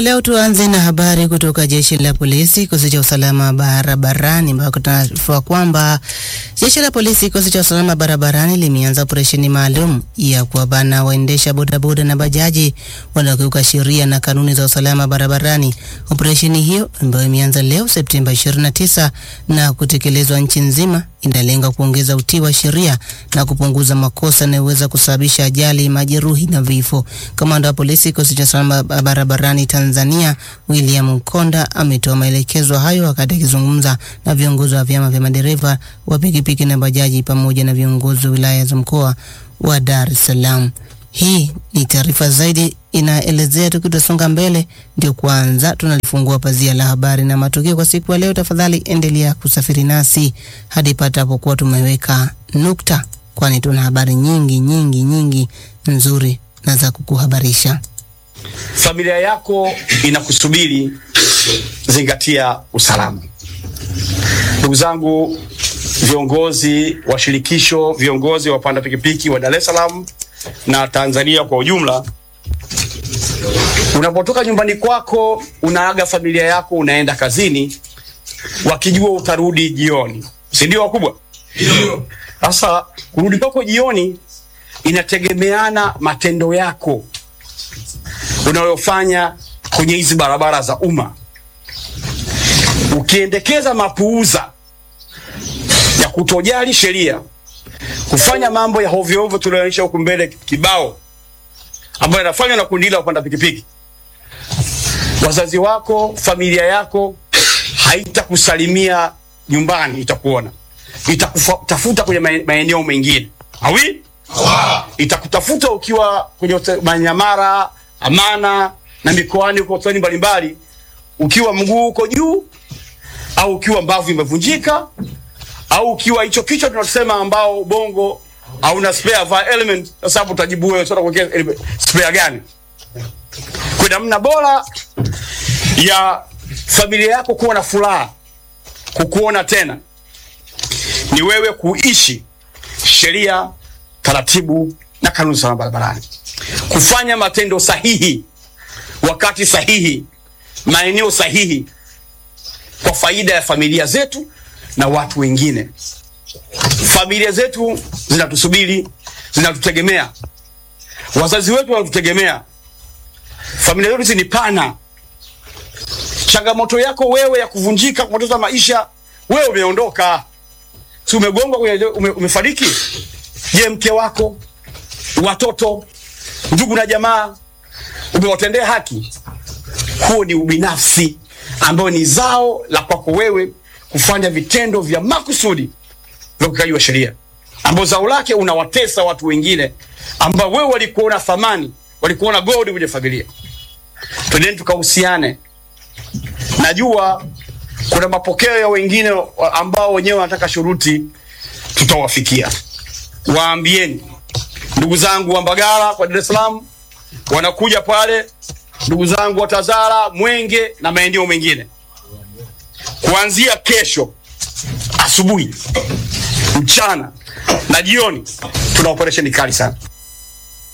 Leo tuanze na habari kutoka jeshi la polisi, kikosi cha usalama barabarani, ambako tunaarifiwa kwamba jeshi la polisi, kikosi cha usalama barabarani limeanza operesheni maalum ya kuwabana waendesha bodaboda na bajaji wanaokiuka sheria na kanuni za usalama barabarani. Operesheni hiyo ambayo imeanza leo Septemba 29 na kutekelezwa nchi nzima inalenga kuongeza utii wa sheria na kupunguza makosa yanayoweza kusababisha ajali, majeruhi na vifo. Kamanda wa polisi kikosi cha usalama barabarani Tanzania William Mkonda ametoa maelekezo hayo wakati akizungumza na viongozi wa vyama vya madereva wa pikipiki na bajaji pamoja na viongozi wa wilaya za mkoa wa Dar es Salaam. Hii ni taarifa zaidi inaelezea. Tukitasonga mbele, ndio kwanza tunalifungua pazia la habari na matukio kwa siku ya leo. Tafadhali endelea kusafiri nasi hadi patapokuwa tumeweka nukta, kwani tuna habari nyingi nyingi nyingi nzuri na za kukuhabarisha. Familia yako inakusubiri, zingatia usalama. Ndugu zangu viongozi wa shirikisho, viongozi wa wapanda pikipiki wa Dar es Salaam na Tanzania kwa ujumla, unapotoka nyumbani kwako unaaga familia yako, unaenda kazini, wakijua utarudi jioni, si ndio wakubwa? Sasa kurudi kwako jioni inategemeana matendo yako unayofanya kwenye hizi barabara za umma. Ukiendekeza mapuuza ya kutojali sheria, kufanya mambo ya hovyo hovyo tunaonyesha huku mbele kibao, ambayo yanafanywa na kundi la wapanda pikipiki, wazazi wako, familia yako haitakusalimia nyumbani, itakuona, itakutafuta kwenye maeneo mengine awi itakutafuta ukiwa kwenye Manyamara, Amana na mikoani huko hoteli mbalimbali, ukiwa mguu uko juu au ukiwa mbavu imevunjika au ukiwa hicho kichwa tunasema ambao bongo hauna spare va element. Sasa hapo utajibu wewe, sasa kuwekea spare gani? Kwa namna bora ya familia yako kuwa na furaha kukuona tena ni wewe kuishi sheria taratibu na kanuni za barabarani, kufanya matendo sahihi wakati sahihi, maeneo sahihi, kwa faida ya familia zetu na watu wengine. Familia zetu zinatusubiri, zinatutegemea, wazazi wetu wanatutegemea. Familia zetu ni pana. Changamoto yako wewe ya kuvunjika, kupoteza maisha, wewe umeondoka, si umegongwa, ume, umefariki Je, mke wako, watoto, ndugu na jamaa umewatendea haki? Huo ni ubinafsi ambao ni zao la kwako wewe kufanya vitendo vya makusudi vya ukiukaji wa sheria, ambao zao lake unawatesa watu wengine ambao wewe walikuona thamani, walikuona gold kwenye familia. Twendeni tukahusiane. Najua kuna mapokeo ya wengine ambao wenyewe wanataka shuruti, tutawafikia Waambieni ndugu zangu wa Mbagala kwa Dar es Salaam, wanakuja pale, ndugu zangu wa Tazara, Mwenge na maeneo mengine, kuanzia kesho asubuhi, mchana na jioni, tuna operesheni kali sana.